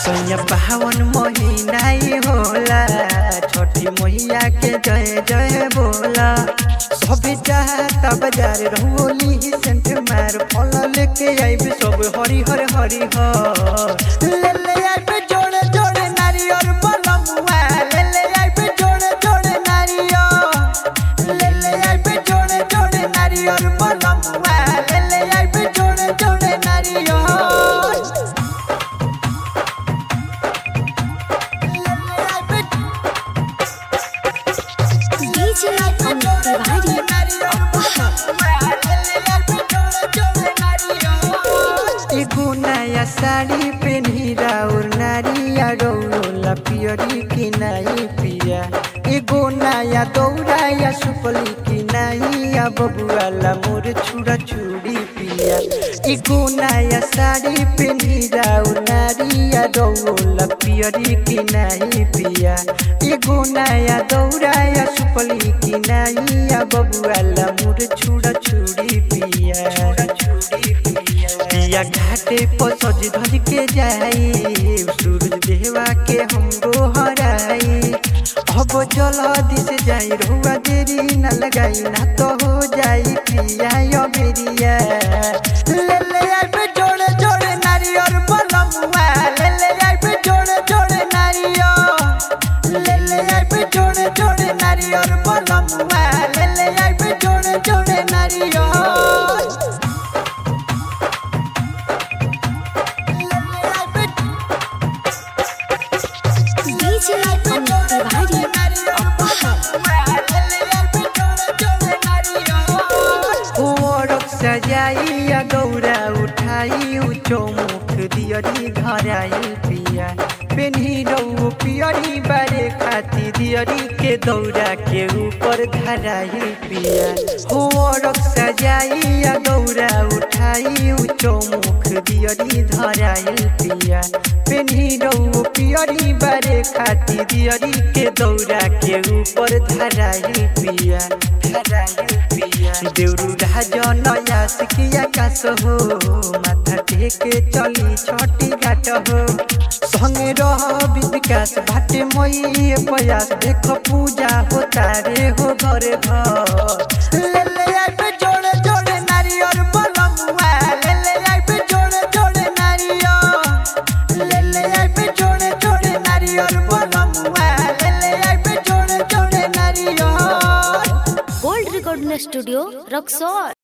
सैया पावन महीना ही होला छठी मैया के जय जय बोला सब चाहता बाजार रहोली सेंट मार फल लेके आइब सब हरि हर हरि हर ले ले आइब जोड़े जोड़े नारियल बलमुआ ले ले आइब जोड़े जोड़े नारियल ले ले आइब जोड़े जोड़े नारियल बलमुआ ले ले आइब जोड़े जोड़े नारियल DJ Amit Tiwari. एगो नया साड़ी पेन्ही राउर नारिया रौला पियरी की नाई पिया एगो नया दौड़ा या सुपली की नाई या बबुआला मोर छुड़ा छुड़ी पिया एगो नया साड़ी पेन्ही राउर नारिया रौला पियरी की नाई पिया एगो नया दौड़ा या सुपली की नाई या बबुआला मोर छुड़ा छुड़ी पिया छुड़ा छुड़ी पिया पिया घाटे पर सज धज के जाई सूरज देवा के हमरो हराई अब चल दिस जाई रुआ देरी न लगाई ना तो हो जाई पिया यो बेरिया ले ले आई पे जोड़े जोड़े नारियल बलमुआ ले ले आई पे जोड़े जोड़े नारियल ले ले आई पे जोड़े जोड़े नारियल बलमुआ ले ले आई पे जोड़े जोड़े नारियल DJ Amit Tiwari. ओरक सजाइया गौरा उठाई ऊंचो मुख दियरी घराई पिया पेन्ही रौ पियरी बारे खाती दियरी के दौरा के ऊपर धराई पिया ओरक सजाइया गौरा उठाई ऊंचो मुख दियरी धराई पिया पेन्ही रौ पियरी बारे खाती दियरी के दौरा के ऊपर धराई पिया धराई पिया देउरू राजन यासिकिया कास हो माथा टेके चली छठी घाट हो संगे रह विकास भाटे मई प्रयास देख पूजा हो तारे हो घरे घर ले ले आई पे जोड़े जोड़े नारियल बलमुआ ले ले आई पे जोड़े जोड़े नारियल ले ले आई पे जोड़े जोड़े नारियल बलमुआ ले ले आई पे जोड़े जोड़े नारियल Gold Recording Studio, Roxor.